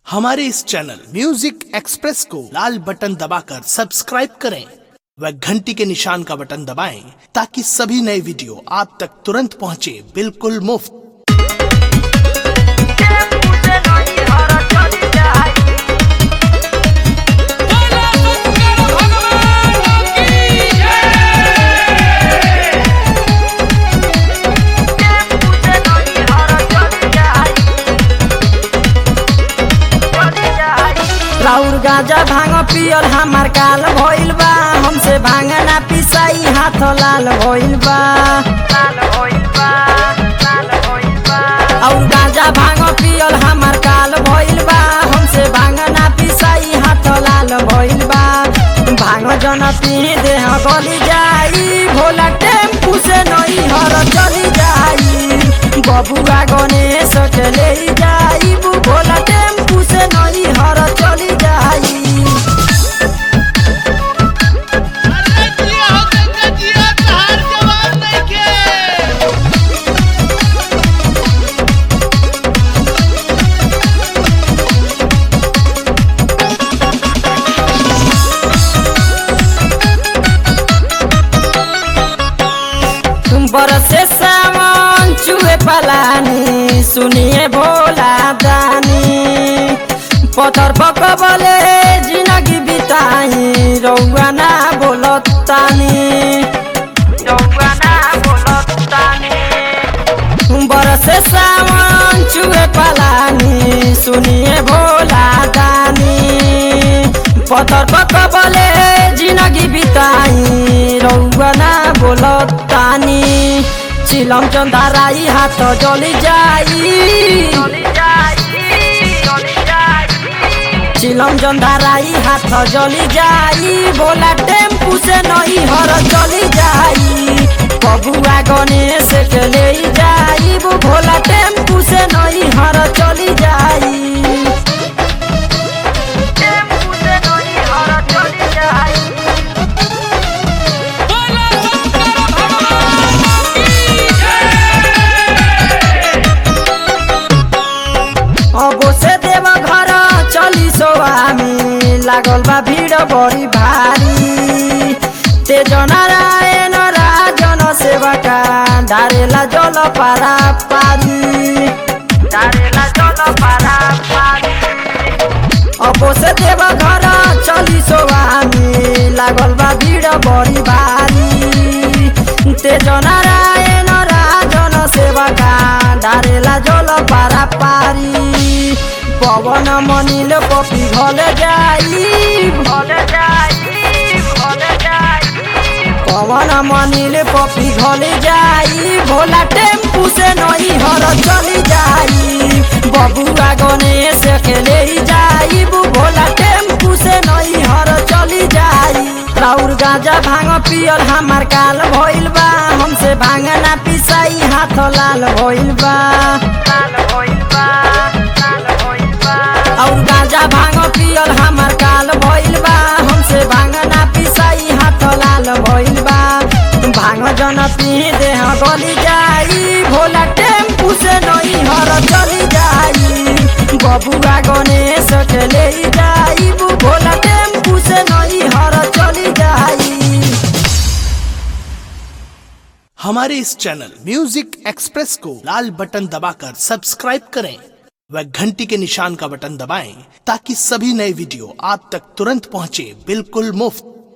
हमारे इस channel music express को लाल button दबाकर सब्सक्राइब करें व घंटी के निशान का बटन दबाएं ताकि सभी नए वीडियो आप तक तुरंत पहुंचे बिल्कुल मुफ्त राउर गाजा भांग पियल हमार काल भइल बा हमसे भांग ना पिसाई हाथ लाल भइल बा और गाजा भांग पियल हमार काल भइल बा हमसे भांग ना पिसाई हाथ लाल भइल बा भांग जन पी देह गली जाई भोला टेम्पू से नहीं हर चली जाई बबुआ गणेश के ले जाई भोला टेम्पू से नहीं हर चली जाई अरे जिया हो गंगा जिया तहार जवाब नइखे तुम बरसे सावन चुए पलानी सुनिए भोला दानी पत्थर पकबले जिंदगी बिताई रौआ ना बोलतानी रौआ ना बोलतानी बरसे सावन चुए पलानी सुनिए भोला दानी पत्थर पकबले जिंदगी बिताई रौआ ना बोलतानी चिलम चंदाराई हाथ जली जाई चिलम चंदाराई हाथ जली जाई भोला टेम्पू से नहीं हर चली जाई बबुआ गणेश के ले जाई वो भोला टेम्पू से नहीं हर चली जाई टेम्पू से नहीं हर चली जाई बोला शंकर भगवान की अबो से देव घर चली सोआमी लागल बा भीड़ बड़ी भारी तेज नारायण राजन सेवका डारेला जल पारा पारी डारेला जल पारा पारी अबो से देव घर चली सोआमी लागल बा भीड़ बड़ी भारी तेज नारायण राजन सेवका डारेला जल पारा पारी पवन मनिल पपी घल जाई घल जाई घल जाई पवन मनिल पपी घल जाई भोला टेम्पू से नहीं हर चली जाई बबुआ गणेश के ले जाई भोला टेम्पू से नहीं हर चली जाई राउर गाजा भांग पियल हमार काल भइल बा हमसे भांग ना पिसाई हाथ लाल भइल बा लाल भइल बा लाल भइल बा और गाजा भांग पियल हमार काल भइल बा हमसे भांग ना पिसाई हाथ लाल भइल बा भांग जन पी देह गली जाई भोला टेम्पू से नहीं हर चली जाई बबुआ गणेश के ले जाई भोला टेम्पू से नहीं हर चली जाई हमारे इस चैनल म्यूजिक एक्सप्रेस को लाल बटन दबाकर सब्सक्राइब करें व घंटी के निशान का बटन दबाएं ताकि सभी नए वीडियो आप तक तुरंत पहुंचे बिल्कुल मुफ्त